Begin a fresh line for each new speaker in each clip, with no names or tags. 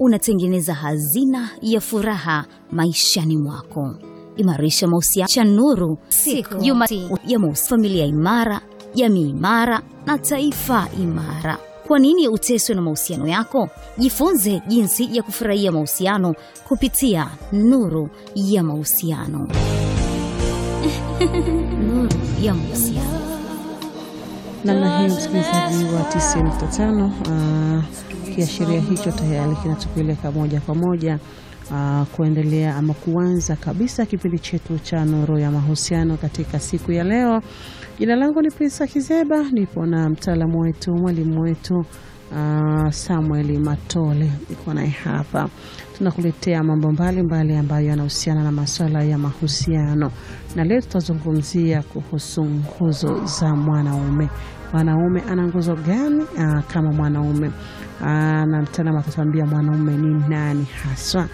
unatengeneza hazina ya furaha maishani mwako. Imarisha mahusiano cha Nuru
Siku
Juma
si-
ya mahusiano, familia imara, jamii imara na taifa imara. Kwa nini uteswe na mahusiano yako? Jifunze jinsi ya kufurahia mahusiano kupitia Nuru ya Mahusiano. Nuru ya Mahusiano.
namna hii msikilizaji wa 95 uh, kiashiria hicho tayari kinatupeleka moja kwa moja uh, kuendelea ama kuanza kabisa kipindi chetu cha nuru ya mahusiano katika siku ya leo jina langu ni Prisa Kizeba nipo na mtaalamu wetu mwalimu wetu uh, Samuel Matole niko naye hapa tunakuletea mambo mbalimbali ambayo yanahusiana na masuala ya mahusiano na leo tutazungumzia kuhusu nguzo za mwanaume mwanaume ana nguzo gani aa, kama mwanaume Aa, na mtaalamu atatuambia mwanaume ni nani haswa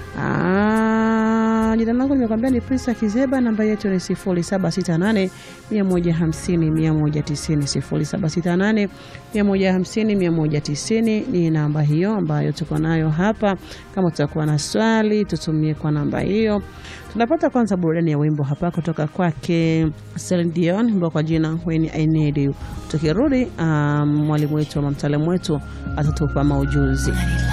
Aa, jina langu nimekwambia ni Prisa Kizeba, namba yetu ni 0768 150 190 0768 150 190 ni namba hiyo ambayo tuko nayo hapa. Kama tutakuwa na swali tutumie kwa namba hiyo. Tunapata kwanza burudani ya wimbo hapa kutoka kwake Celine Dion, wimbo kwa jina When I Need You. Tukirudi um, mwalimu wetu ama mtaalamu wetu atatupa maujuzi.